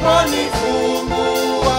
aliponifungua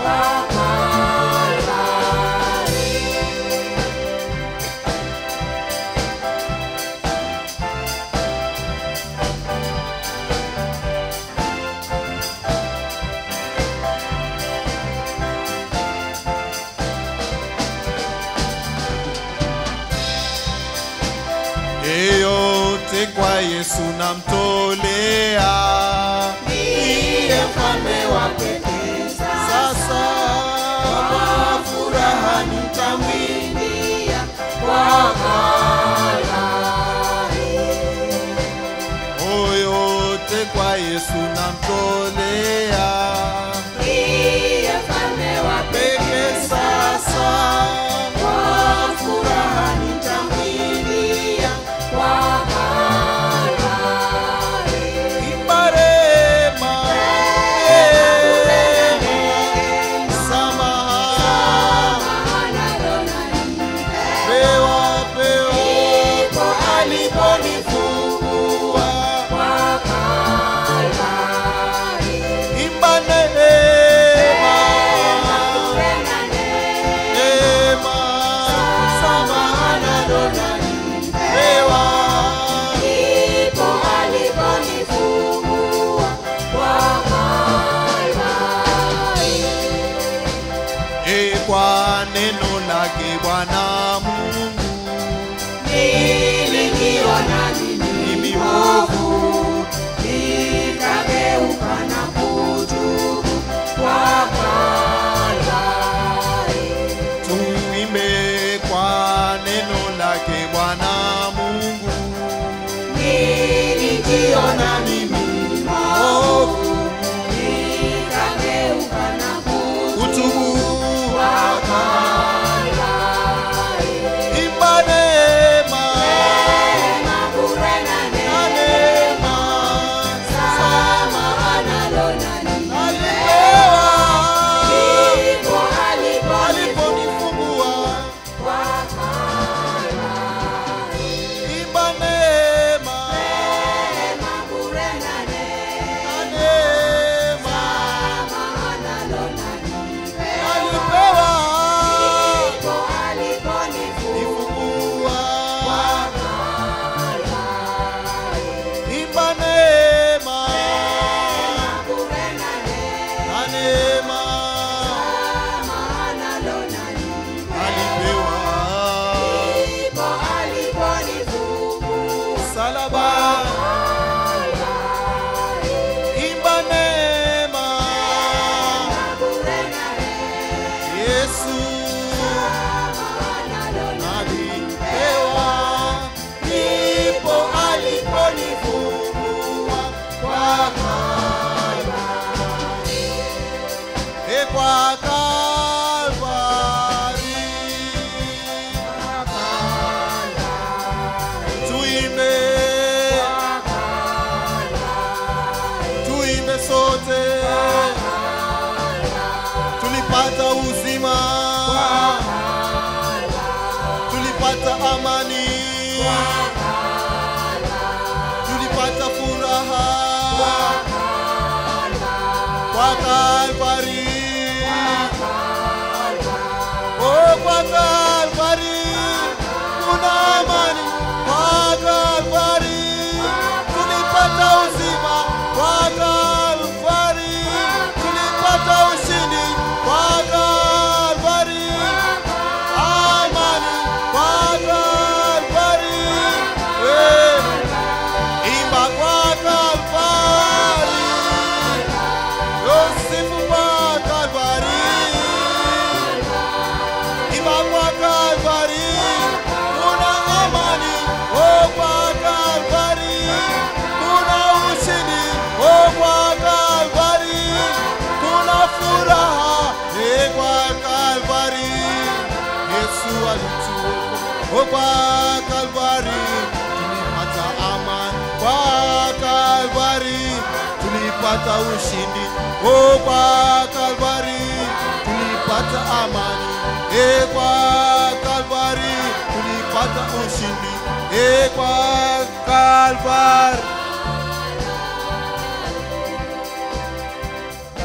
yeyote kwa Yesu namtolea, ndiye mfalme wa pekee. Sasa kwa furaha nitamwimbia kwa yoyote kwa Yesu namtolea pekee. Sasa kwa furaha nitamwimbia Imarema, samaha, pewa, pewa, aliponifungua. Imba neema, neema, samaha na Adonai, pewa, e kwa neno lake Bwana Mungu mimi mwovu tuimbe kwa neno lake Bwana Mungu nilijiona mimi mwovu utubu imba neema na neema sama alipewa aliponifungua imba neema na neema alipewa nifungua imba neema na neema alipewa salaba imba neema Yesu alipewa ndipo aliponifungua kwa Kalvari. E kwa Kalvari. Tuimbe tuimbe sote tulipata uzima tulipata amani tulipata furaha kwa Kalvari oh kwa Kalvari kuna amani kwa Kalvari tulipata uzima kwa Kalvari tulipata ushindi kwa Kalvari amani kwa Kalvari eh imba kwa Kalvari Yosifu kwa Kalvari imba kwa Kalvari kuna amani oh kwa Kalvari kuna ushindi oh kwa Kalvari kuna furaha eh kwa Kalvari Yesu alituokoa oh kwa Kalvari tulipata amani kwa Kalvari tulipata ushindi oh kwa Kalvari tulipata amani eh kwa Kalvari tulipata ushindi eh kwa Kalvari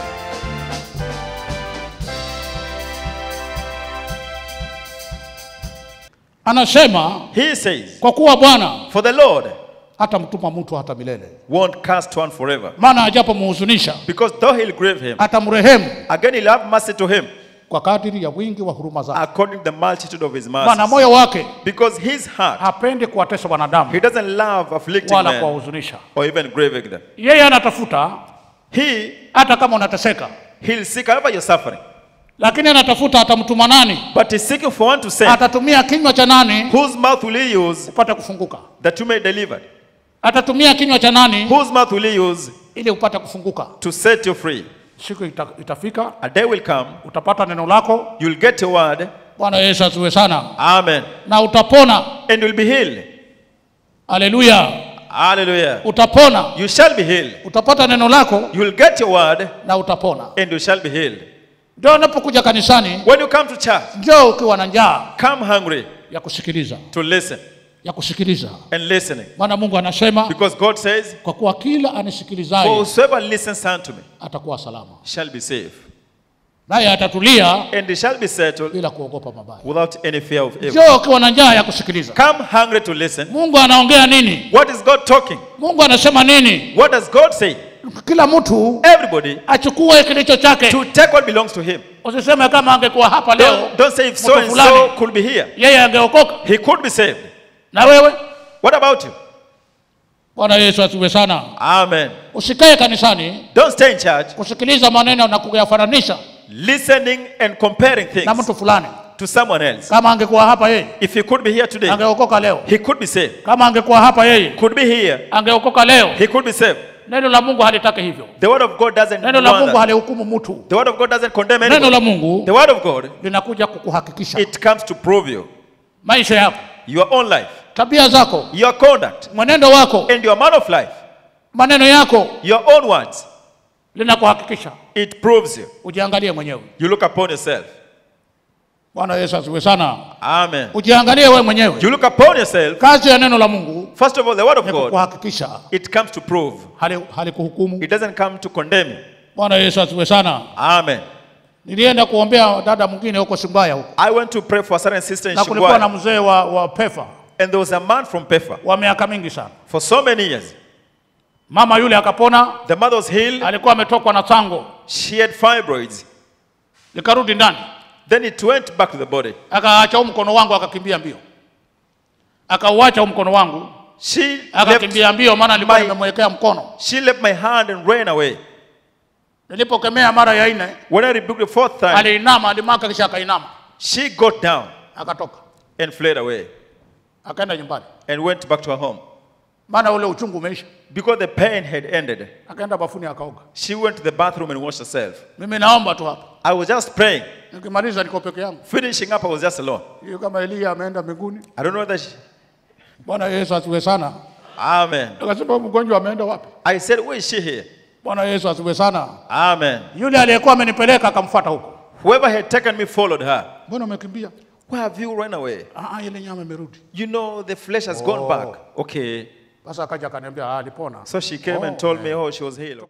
anasema He says, kwa kuwa bwana For the Lord hata mtuma mtu hata milele won't cast one forever. maana ajapomhuzunisha Because though he'll grieve him, atamrehemu again he'll have mercy to him kwa kadiri ya wingi wa huruma zake according to the multitude of his maana mercies. moyo wake Because his heart, hapendi kuwatesa wanadamu he doesn't love afflicting wala men kuwahuzunisha or even grieving them. yeye anatafuta He, hata kama unateseka he'll seek however you're suffering. lakini anatafuta atamtuma nani But he's seeking for one to send, atatumia kinywa cha nani whose mouth will he use upate kufunguka that you may deliver? atatumia kinywa cha nani Whose mouth will he use ili upate kufunguka to set you free? siku ita, itafika A day will come, utapata neno lako you'll get your word, bwana yesu asiwe sana Amen, na utapona and you'll be healed. haleluya Hallelujah. utapona You shall be healed. utapata neno lako You'll get your word, na utapona and you shall be healed. ndio unapokuja kanisani When you come to church, njoo ukiwa na njaa come hungry ya kusikiliza to listen ya kusikiliza and listening. maana mungu anasema Because God says, kwa kuwa kila For anisikilizaye whosoever listens unto me atakuwa salama shall be saved, naye atatulia and he shall be settled bila kuogopa mabaya without any fear of evil. njoo ukiwa na njaa ya kusikiliza Come hungry to listen. mungu anaongea nini What is God talking? mungu anasema nini What does God say? kila mtu Everybody achukue kilicho chake to take what belongs to him. usiseme kama angekuwa hapa leo Don't, don't say if so mtu and so fulani could be here. yeye angeokoka He could be saved. na wewe What about you? bwana yesu asiwe sana Amen. usikae kanisani Don't stay in church kusikiliza maneno na kuyafananisha listening and comparing na things mtu fulani to someone else. kama angekuwa hapa yeye If he could be here today, angeokoka leo he could be saved. kama angekuwa hapa yeye Could be here, angeokoka leo he could be saved. neno la mungu halitaki hivyo The word of God doesn't neno la want mungu that. halihukumu mtu The word of God doesn't condemn neno anyone. la mungu The word of God, linakuja kukuhakikisha it comes to prove you, maisha yako your own life, tabia zako your conduct, mwenendo wako and your man of life, maneno yako your own words. linakuhakikisha It proves you. ujiangalie mwenyewe You look upon yourself. bwana yesu asiwe sana Amen. ujiangalie wewe mwenyewe You look upon yourself. kazi ya neno la mungu First of all, the word of ni God, kukuhakikisha it comes to prove. hali- halikuhukumu It doesn't come to condemn you. bwana yesu asiwe sana Amen. nilienda kuombea dada mwingine huko simbaya huko I went to pray for a certain sister in na kulikuwa na Shigwai, mzee wa, wa pefa and there was a man from Pefa wa miaka mingi sana for so many years. mama yule akapona The mother was healed. alikuwa ametokwa na tango She had fibroids. likarudi ndani Then it went back to the body. akaacha huu mkono wangu akakimbia mbio akauacha huu mkono wangu She left, akakimbia mbio maana nilikuwa my- nimemwekea mkono she left my hand and ran away. nilipokemea mara ya nne When I rebuked the fourth time, aliinama alimaka kisha akainama she got down akatoka and fled away akaenda nyumbani and went back to her home. maana ule uchungu umeisha Because the pain had ended, akaenda bafuni akaoga she went to the bathroom and washed herself. mimi naomba tu hapa I was just praying. nikimaliza niko peke yangu Finishing up, I was just alone. hiyo kama eliya ameenda mbinguni I don't know whether she... bwana yesu asiwe sana Amen. akasema mgonjwa ameenda wapi I said, where is she here? bwana yesu asiwe sana Amen. yule aliyekuwa amenipeleka akamfuata huko Whoever had taken me followed her. mbona umekimbia Why have you run away? ah, ile nyama imerudi You know, the flesh has gone back. Okay. sasa akaja akaniambia ah, alipona So she came and Oh, told me, oh, she was healed.